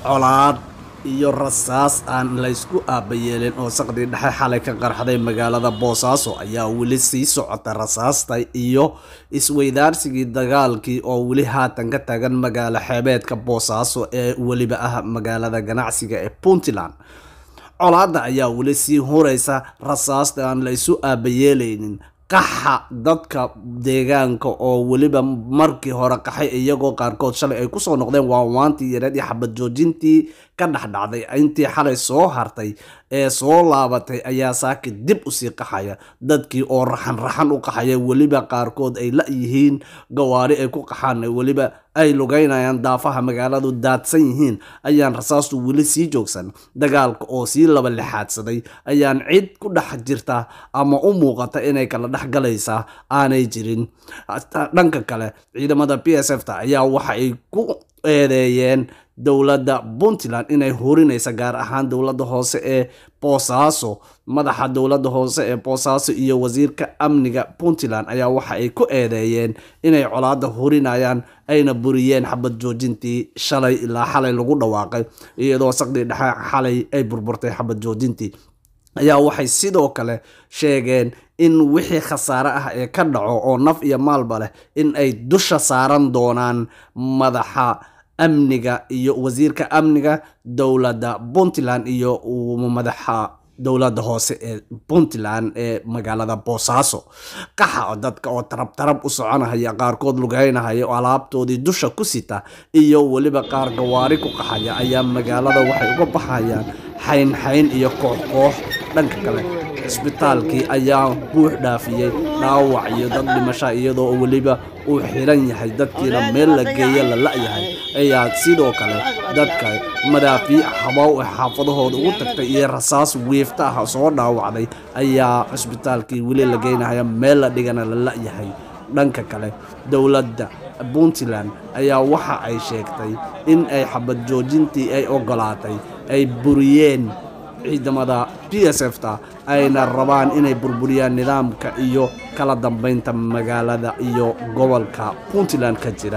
colaad iyo rasaas aan laysku aabayeelin oo saqdii dhexe xalay ka qarxday magaalada boosaaso ayaa weli sii socota rasaasta iyo isweydaarsigii dagaalkii oo weli haatan ka taagan magaalo xeebeedka boosaaso ee weliba ah magaalada ganacsiga ee puntland colaadda ayaa weli sii huraysa rasaasta aan la isu aabayeelaynin qaxa dadka deegaanka oo weliba markii hore qaxay iyagoo qaarkood shalay ay kusoo noqdeen waanwaantii yareed iyo xabad joojintii ka dhexdhacday intii xalay soo hartay ee soo laabatay ayaa saaki dib usii qaxaya dadkii oo raxan raxan u qaxaya weliba qaarkood ay la yihiin gawaari ay ku qaxaan weliba ay lugeynayaan daafaha magaaladu daadsan yihiin ayaan rasaastu weli sii joogsan dagaalka oo sii laba lixaadsaday ayaan cid ku dhex jirta ama u muuqata inay kala dhex galaysaa aanay jirin dhanka kale ciidamada b s f ta ayaa waxa ay ku eedeeyeen dowladda puntland inay hurinaysa gaar ahaan dowladda hoose ee boosaaso madaxa dowladda hoose ee boosaaso iyo wasiirka amniga puntland ayaa waxa ay ku eedeeyeen inay colaada hurinayaan ayna buriyeen xabad joojintii shalay ilaa xalay lagu dhawaaqay iyadoo saqdii dhexe xalay ay burburtay xabad joojintii ayaa waxay sidoo kale sheegeen in wixii khasaare ah ee ka dhaco oo naf iyo maalba leh in ay dusha saaran doonaan madaxa amniga iyo wasiirka amniga dowladda puntland iyo madaxa dowladda hoose ee puntland ee magaalada boosaaso qaxa dadka oo tarab tarab u soconahaya qaarkood lugeynahaya oo alaabtoodii dusha ku sita iyo weliba qaar gawaari ku qaxaya ayaa magaalada waxay uga baxayaan xayn xayn iyo koox koox dhanka kale cisbitaalkii ayaa buux dhaafiyey dhaawac iyo dad dhimasha iyadoo weliba uu xiran yahay dadkiina meel la geeya la la-yahay ayaa sidoo kale dadka madaafiic habow ee xaafadahooda ugu tagtay iyo rasaas wiifta ah soo dhaawacday ayaa cisbitaalkii weli la geynahaya meel la dhigana la la-yahay dhanka kale dowladda puntland ayaa waxa ay sheegtay in ay xabad joojintii ay ogolaatay ay buriyeen ciidamada b s f ta ayna rabaan inay burburiyaan nidaamka iyo kala dambeynta magaalada iyo gobolka puntland ka jira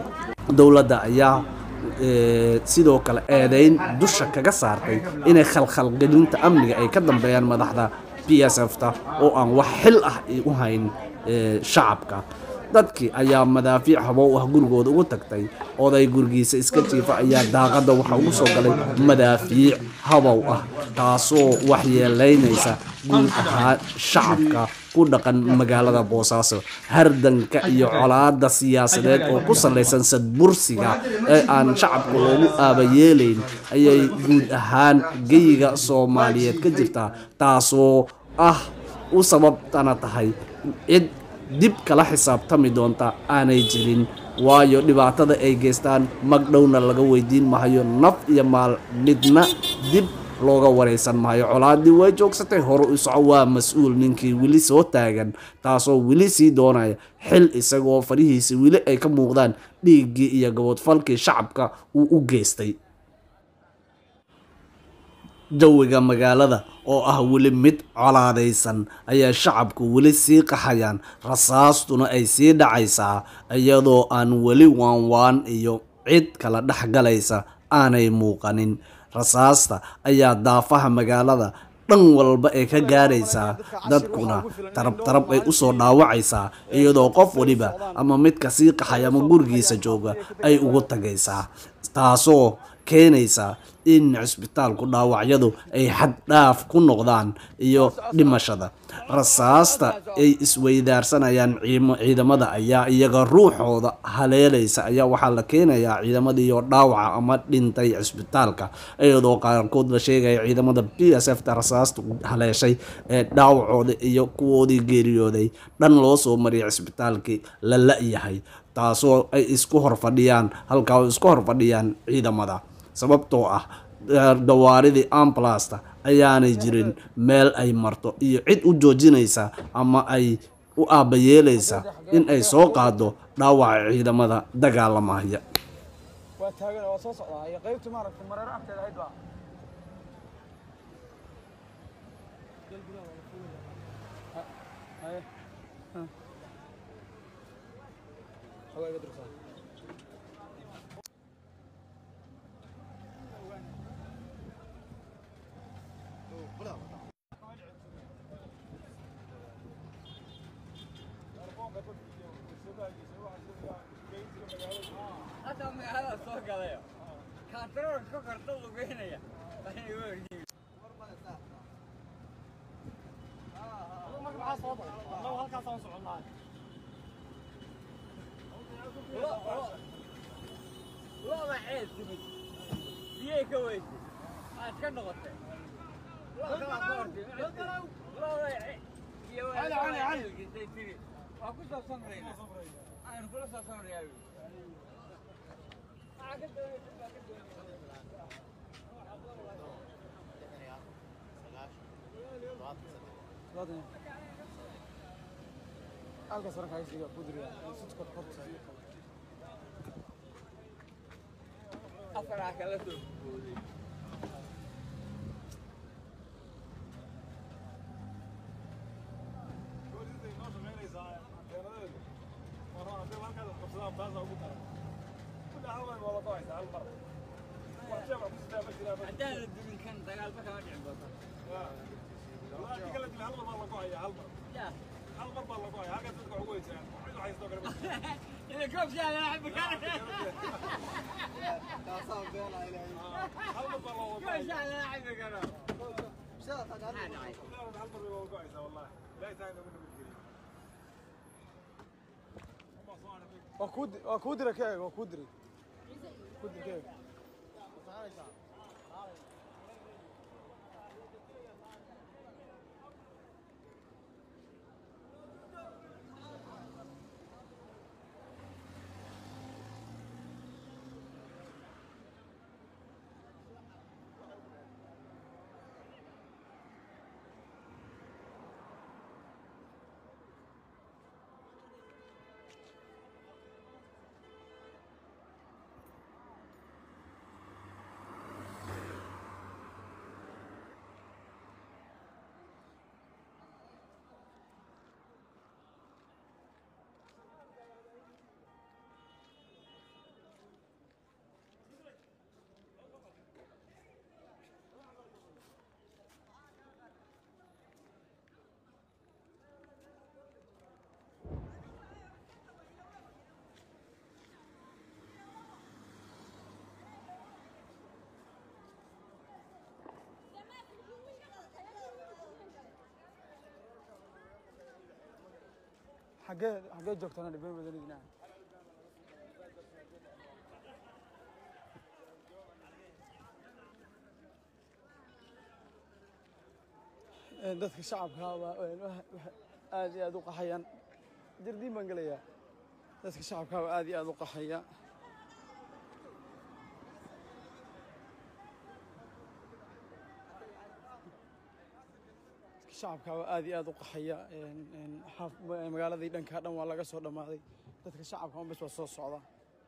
dowladda ayaa sidoo kale eedeyn dusha kaga saartay inay khalkhalgelinta amniga ay ka dambeeyaan madaxda b s f ta oo aan wax xil ah u hayn shacabka dadkii ayaa madaafiic habow ah gurigooda ugu tagtay oday gurigiisa iska jiifa ayaa daaqadda waxa ugu soo galay madaafiic habow ah taasoo waxyeelaynaysa guud ahaan shacabka ku dhaqan magaalada boosaaso hardanka iyo colaada siyaasadeed oo ku salaysan sadbursiga ee aan shacabka loogu aabayeelayn ayay guud ahaan geyiga soomaaliyeed ka jirtaa taasoo ah u sababtana tahay cid dib kala xisaabtami doonta aanay jirin waayo dhibaatada ay geystaan magdhowna laga weydiin mahayo naf iyo maal midna dib looga waraysan maayo colaadii way joogsatay hore u soco waa mas-uul ninkii weli soo taagan taasoo weli sii doonaya xil isagoo farihiisa weli ay ka muuqdaan dhiiggii iyo gabodfalkii shacabka uu u geystay jawiga magaalada oo ah weli mid colaadaysan ayaa shacabku weli sii qaxayaan rasaastuna ay sii dhacaysaa iyadoo aan weli waanwaan iyo cid kala dhex galaysa aanay muuqanin rasaasta ayaa daafaha magaalada dhan walba ay ka gaaraysaa dadkuna tarab tarab ay usoo dhaawacaysaa iyadoo qof waliba ama midka sii qaxay ama gurigiisa jooga ay ugu tagaysaa taasoo keenaysa in cisbitaalku dhaawacyadu ay xad dhaaf ku noqdaan iyo dhimashada rasaasta ay isweydaarsanayaan ciidamada ayaa iyaga ruuxooda haleelaysa ayaa waxaa la keenayaa ciidamadiiyo dhaawaca ama dhintay cisbitaalka iyadoo qaarkood la sheegaya ciidamada b s f ta rasaasta haleeshay ee dhaawacooda iyo kuwoodii geeriyooday dhan loo soo mariyay cisbitaalkii la la-yahay taasoo ay isku horfadhiyaan halkaa isku horfadhiyaan ciidamada sababtoo ah gawaaridii ambalasta ayaanay jirin meel ay marto iyo cid u joojinaysa ama ay u aabayeelaysa in ay soo qaado dhaawaca ciidamada dagaalamaya waa taagan waa soo socdaa iyo qaybta maaragtay mareero agteeda ahayd baa galayo kaantaroolka ka korta lugeynaya marka maxaa soo baxay annagu halkaasaan soconnaa looda xeel timid biyay ka weysay aad ka noqotay looda iyo Cali, cali, cali. xeelkiisay tiri waa ku soo samrayna aynu kula soo samrayaa halka sare kaasiga kudriya sidkod horta afaraa kala soo booday haddaan la dumin kan dagaalba kama dhicin doonta ya ila koobshaa lala xabi kara koobshaa lala xabi karo maxaa dhacay waa kuu di- waa kuu dira ka eeg waa kuu diray kuu dir ka eeg xaggee xaggee joogtana dhibeen badanidina dadka shacabka baa aad iyo aad u qaxayaan jardiin baan gelayaa dadka shacabka baa aad iyo aad u qaxaya dadka shacabka baa aad iyo aad u qaxaya een- een xaaf- magaaladii dhanka dhan waa laga soo dhammaaday dadka shacabka un bes waa soo socda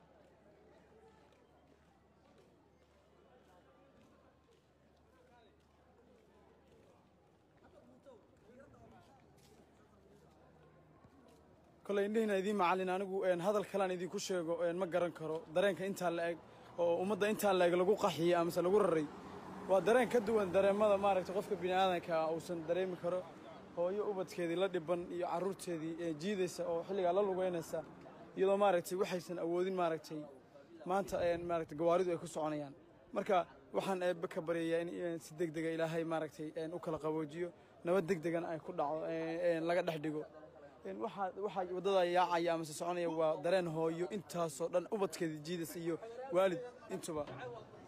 koley indhihiina idiin macallin anigu een, hadal kalaan idinku sheego een, ma garan karo dareenka intaa la eg oo ummadda intaa la eg lagu qaxiyey amase lagu raray waa dareen ka duwan dareemada maaragtay qofka bini aadanka ah uusan dareemi karo hooyo ubadkeedii la dhiban iyo carruurteedii ee jiidaysa oo xilligaa la lugeynaysa iyadoo maaragtay waxaysan awoodin maaragtay maanta een, maaragtay gawaaridu ay ku soconayaan marka waxaan eebbe ka baryayaa in in si deg dega ilaahay maaragtay een, u kala qaboojiyo nabad deg degan ay ku dhacdo een, een, laga dhex dhigo een, waxaa waxaa waddada yaacaya amase soconaya waa dareen hooyo intaasoo dhan ubadkeedii jiidaysa iyo waalid intuba